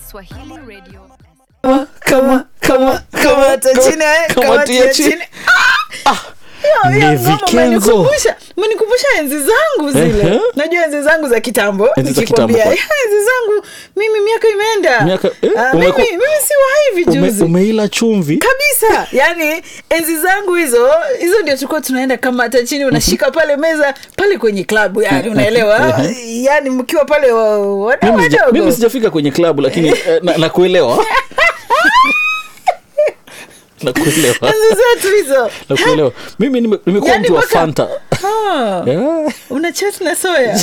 Swahili Radio. kama kama kama Kama chini, eh, kama kama tia chini. chini. Ah, Hiyo- hiyo Ni ngoma Vikenzo. umenikumbusha- umenikumbusha enzi zangu zile Ehe. najua enzi zangu za kitambo Enzi za nikikwambia, kitambo. "Eh, enzi zangu mimi miaka imeenda Miaka- eh, Ah, umeku- mimi, mimi si wa hivi ume, juzi umeila chumvi kabisa yani enzi zangu hizo hizo ndio tulikuwa tunaenda kama hata chini unashika pale meza pale kwenye klabu yani unaelewa yani mkiwa pale wa- wadau mimi, sija, mimi wadogo sijafika kwenye klabu lakini eh, na, nakuelewa nakuelewa enzi zetu hizo nakuelewa mimi nime- nimekuwa Yani mtu wa mpaka- fanta Ah, Yeah. una chat na soya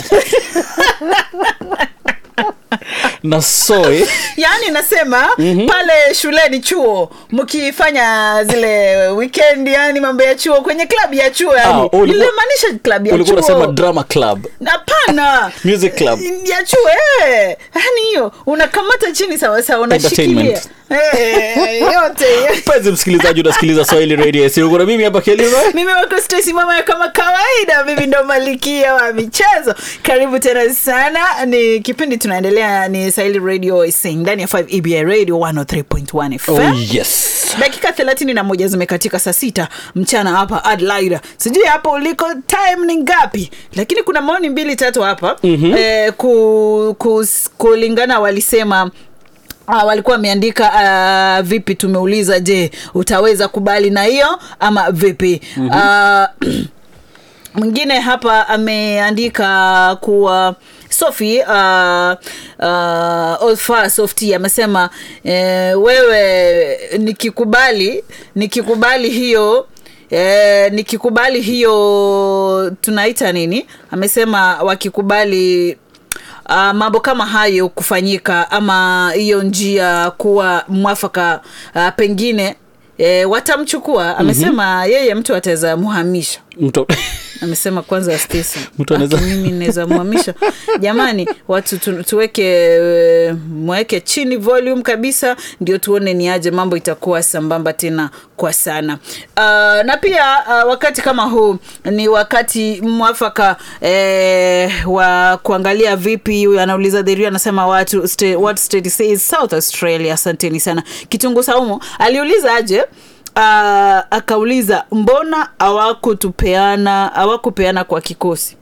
na soy yaani nasema mm-hmm. pale shuleni chuo mkifanya zile weekend yani mambo ya chuo kwenye klabu ya chuo Ah, yani ulikuwa- nilimaanisha klabu ya ulikuwa unasema chuo drama club hapana Music club. ya chuo eh. yani hiyo unakamata chini sawasawa unashikilia Entertainment. Eh, yote mpenzi msikilizaji unasikiliza swahili radio siukuna mimi hapa kelima mimi wako Stacy mama kama kawaida mimi ndo malikia wa michezo karibu tena sana ni kipindi tunaendelea ni Swahili radio sing ndani ya 5 EBI radio 103.1 FM oh yes dakika thelathini na moja zimekatika saa sita mchana hapa Adelaide. Sijui hapo uliko time ni ngapi, lakini kuna maoni mbili tatu hapa mm-hmm. eh, ku, ku, kulingana walisema Uh, walikuwa wameandika uh, vipi tumeuliza je utaweza kubali na hiyo ama vipi mm-hmm. uh, mwingine hapa ameandika kuwa sofi uh, uh, Olfa softi amesema eh, wewe nikikubali nikikubali hiyo Eh, nikikubali hiyo tunaita nini amesema wakikubali uh, mambo kama hayo kufanyika ama hiyo njia kuwa mwafaka uh, pengine E, watamchukua amesema mm-hmm. yeye mtu ataweza muhamisha mtu amesema kwanza Stacy, Mtu anaweza- aki mimi naweza muhamisha jamani watu tu, tuweke eh, mweke chini volume kabisa ndio tuone ni aje mambo itakuwa sambamba tena kwa sana uh, na pia uh, wakati kama huu ni wakati mwafaka eh, wa kuangalia vipi huyu anauliza dheria anasema watu sta, what state says south australia asanteni sana kitungu saumu aliuliza aje uh, akauliza mbona hawakutupeana hawakupeana kwa kikosi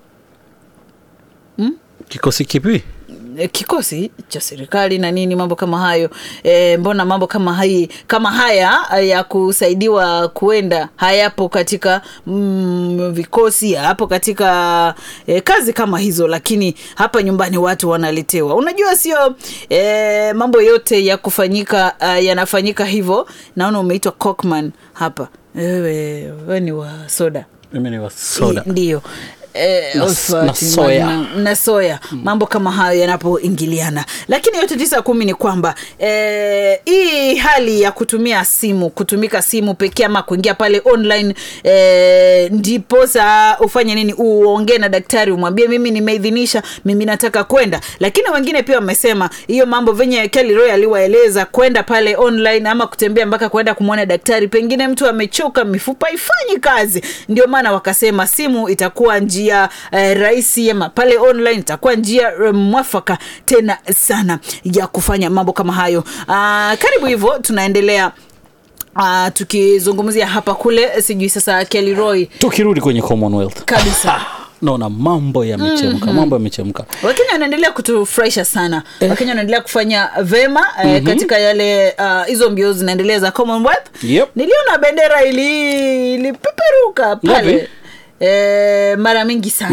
kikosi kipi E, kikosi cha serikali na nini mambo kama hayo e, mbona mambo kama hai, kama haya ya kusaidiwa kuenda hayapo katika mm, vikosi hayapo katika e, kazi kama hizo lakini hapa nyumbani watu wanaletewa unajua sio e, mambo yote ya kufanyika uh, yanafanyika hivyo naona umeitwa cockman hapa wewe we ni wa soda mimi ni wa soda I- ndiyo Eh, Na- also, na ati soya. na, na soya mambo kama hayo yanapoingiliana lakini yote tisa kumi ni kwamba eh, hii hali ya kutumia simu kutumika simu pekee ama kuingia pale online eh, ndiposa ufanye nini uongee na daktari umwambie mimi nimeidhinisha mimi nataka kwenda lakini wengine pia wamesema hiyo mambo venye Kelly Roy aliwaeleza kwenda pale online ama kutembea mpaka kwenda kumwona daktari pengine mtu amechoka mifupa ifanyi kazi ndio maana wakasema simu itakuwa njia eh, rahisi ama pale online itakuwa njia eh, mwafaka tena sana ya kufanya mambo kama hayo ah, karibu hivyo tunaendelea Uh, tukizungumzia hapa kule sijui sasa Kelly Roy tukirudi kwenye commonwealth kabisa naona mambo yamechemka mambo yamechemka wakenya wanaendelea kutufurahisha sana eh. wakenya wanaendelea kufanya vema eh, mm-hmm. katika yale ah, hizo uh, mbio zinaendelea za commonwealth Yep. niliona bendera ili ilipeperuka pale Ngapi? eh, mara mingi sana